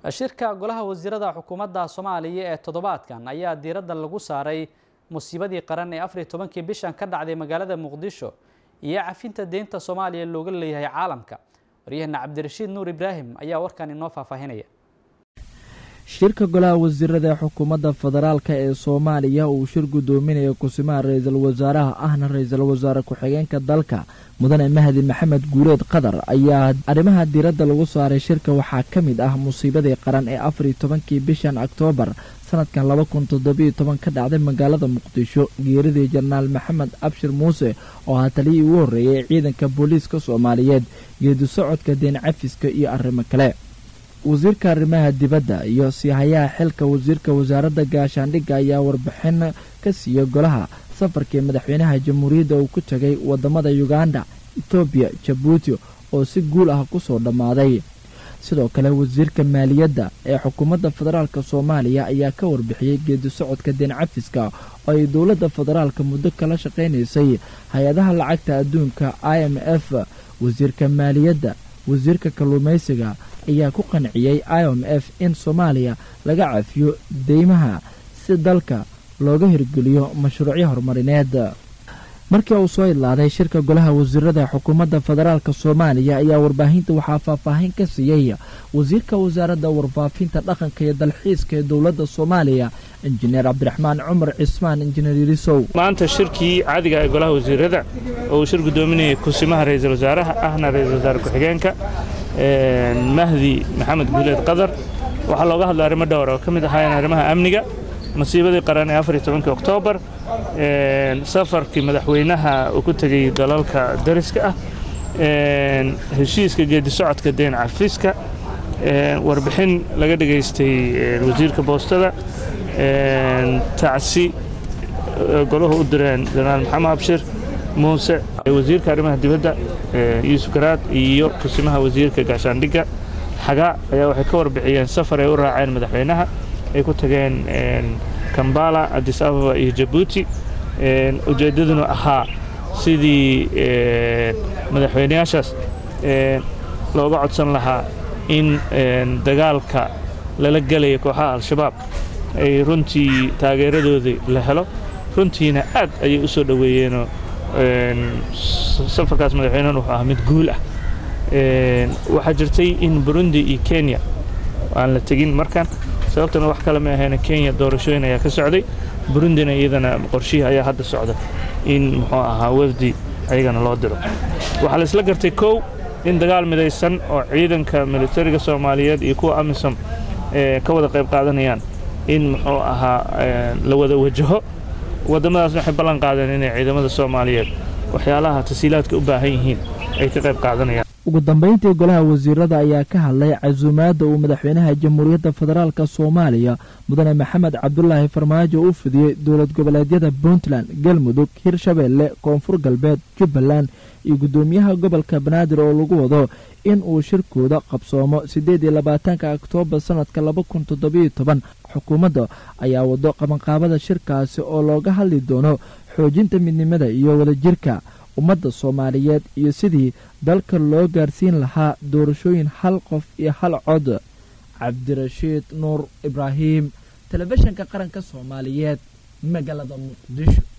shirka golaha wasiirada xukuumadda soomaaliya ee toddobaadkan ayaa diiradda lagu saaray musiibadii qaran ee afariyo tobankii bishan ka dhacday magaalada muqdisho iyo cafinta deynta soomaaliya looga leeyahay caalamka waryaheena cabdirashiid nuur ibraahim ayaa warkan inoo faahfaahinaya shirka golaha wasiirada ee xukuumadda federaalka ee soomaaliya uu shir guddoominaya kusimaha ra-iisul wasaaraha ahna ra-iisul wasaare ku-xigeenka dalka mudane mahdi maxamed guuleed qatar ayaa arrimaha diiradda lagu saaray shirka waxaa ka mid ah musiibadii qaran ee afariyo tobankii bishan oktoobar sanadkan laba kun toddobiyo toban ka dhacday magaalada muqdisho geeridii jenaraal maxamed abshir muuse oo ahaa taliyii ugu horreeyay ee ciidanka booliiska soomaaliyeed geedi socodka deen cafiska iyo arrimo kale wasiirka arrimaha dibadda iyo siihayaha xilka wasiirka wasaaradda gaashaandhigga ayaa warbixin ka siiyey golaha safarkii madaxweynaha jamhuuriyadda uu ku tegay waddamada yuganda etoobiya jabuuti oo si guul ah ku soo dhammaaday sidoo kale wasiirka maaliyadda ee xukuumadda federaalk soomaaliya ayaa ka warbixiyey geedi socodka deen cafiska oo ay dowladda federaalka muddo kala shaqaynaysay hay-adaha lacagta adduunka i m f wasiirka maaliyadda wasiirka kalluumaysiga ayaa ku qanciyey i m f in soomaaliya laga cafiyo deymaha si dalka looga hirgeliyo mashruucyo horumarineed markii uu soo idlaaday shirka golaha wasiirada xukuumadda federaalk soomaaliya ayaa warbaahinta waxaa faahfaahin ka siiyey wasiirka wasaaradda warfaafinta dhaqanka iyo dalxiiska ee dowladda soomaaliya injineer cabdiraxmaan cumar cismaan injineer yirisow maanta shirkii caadiga ee golaha wasiirada oo uu shir guddoominayay kusimaha ra-iisul wasaaraha ahna ra-iisul wasaare ku-xigeenka mahdi maxamed guuleed qadar waxaa looga hadlay arrimo dhowr oo ka mid ahaayeen arrimaha amniga masiibadii qaran ee afariyo tobankii oktoobar safarkii madaxweynaha uu ku tegey dalalka dariska ah heshiiska geedi socodka deen cafiska warbixin laga dhegaystay wasiirka boostada tacsi golahu u direen jenaraal maxamed abshir muuse wasiirka arrimaha dibadda yuusuf garaad iyo kusimaha wasiirka gaashaandhigga xagaa ayaa waxay ka warbixiyeen safar ay u raaceen madaxweynaha ay ku tageen kambala adis ababa iyo jabuuti ujeeddaduna ahaa sidii madaxweynayaashaas looga codsan lahaa in dagaalka lala gelaya kooxaha al-shabaab ay runtii taageeradoodii la helo runtiina aad ayay u soo dhoweeyeenoo safarkaas madaxweynahan wuxuu ahaa mid guul ah waxaa jirtay in burundi iyo kenya aan la tegin markan sababtana wax kale ma ahayn kenya doorashooyin ayaa ka socday burundina iyadana qorshihii ayaa hadda socda in muxuu ahaa wafdi ayagana loo diro waxaa la isla gartay kow in dagaal midaysan oo ciidanka militariga soomaaliyeed iyo kuwa amisom ka wada qayb qaadanayaan in muxuu ahaa la wada wajaho waddamadaasna waxay ballan qaadeen inay ciidamada soomaaliyeed waxyaalaha tasiilaadka u baahan yihiin ay ka qayb qaadanayaan ugu dambayntii golaha wasiirada ayaa ka hadlay casuumaadda uu madaxweynaha jamhuuriyadda federaalk soomaaliya mudane maxamed cabdulaahi farmaajo u fidiyey dowlad goboleedyada puntland galmudug hirshabeelle koonfur galbeed jubbaland iyo guddoomiyaha gobolka banaadir oo lagu wado in uu shirkooda qabsoomo siddeed iyo labaatanka oktoobar sannadka laba kun toddobiyo toban xukuumadda ayaa wado qabanqaabada shirkaasi oo looga hadli doono xoojinta midnimada iyo wadajirka ummadda soomaaliyeed iyo sidii dalka loo gaarsiin lahaa doorashooyin hal qof iyo hal cod cabdirashiid nuur ibraahim telefishinka qaranka soomaaliyeed magaalada muqdisho